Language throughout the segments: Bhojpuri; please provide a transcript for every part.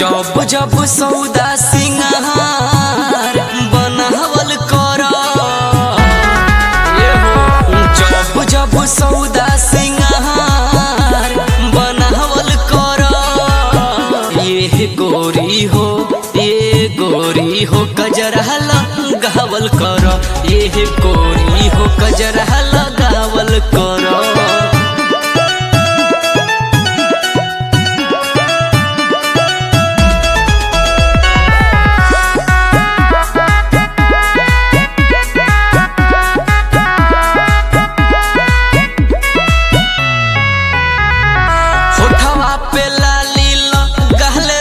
जब जब सौदा सिंगार बनावल कर जब जब सौदा सिंगार बनावल कर ये गोरी हो ये गोरी हो कजरा लगावल कर ये गोरी हो कजरा लगावल कर होठवा पे लाली गहले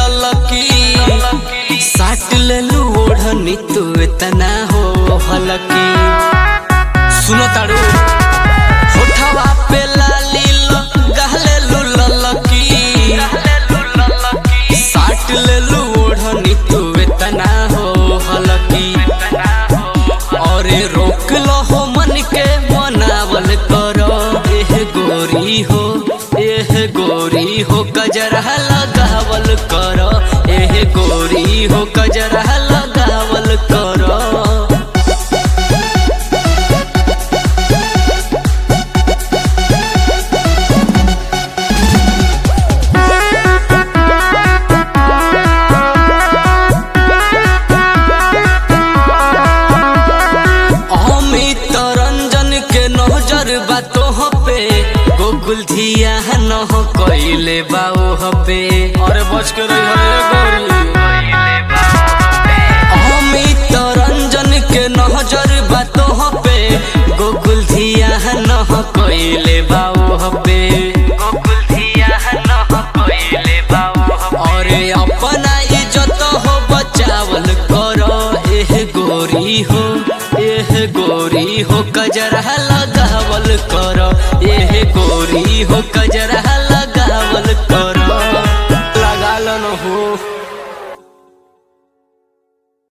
लुलकी साट लेलू ओढ़नी तू इतना हो हलकी सुनो ताड़ू होठवा पे लाली गहले लुलकी साट लेलू ओढ़नी तू इतना हो हलकी अरे रोक लो हो मन के मनावल करो एह गोरी हो एह गोरी हो कजरा लगावल करो एह गोरी हो कजरा लगावल करो अमित रंजन के नजर बातों पे गोकुल धिया न कैले बाओ पे अरे बच के रही है गोरी अमित रंजन के नजर बातों पे गोकुल धिया न कैले बाओ पे गोकुल धिया न कैले बाओ अरे अपना इज्जत हो बचावल करो एह गोरी हो एह गोरी हो कजरा लगावल करो एह गोरी हो कजरा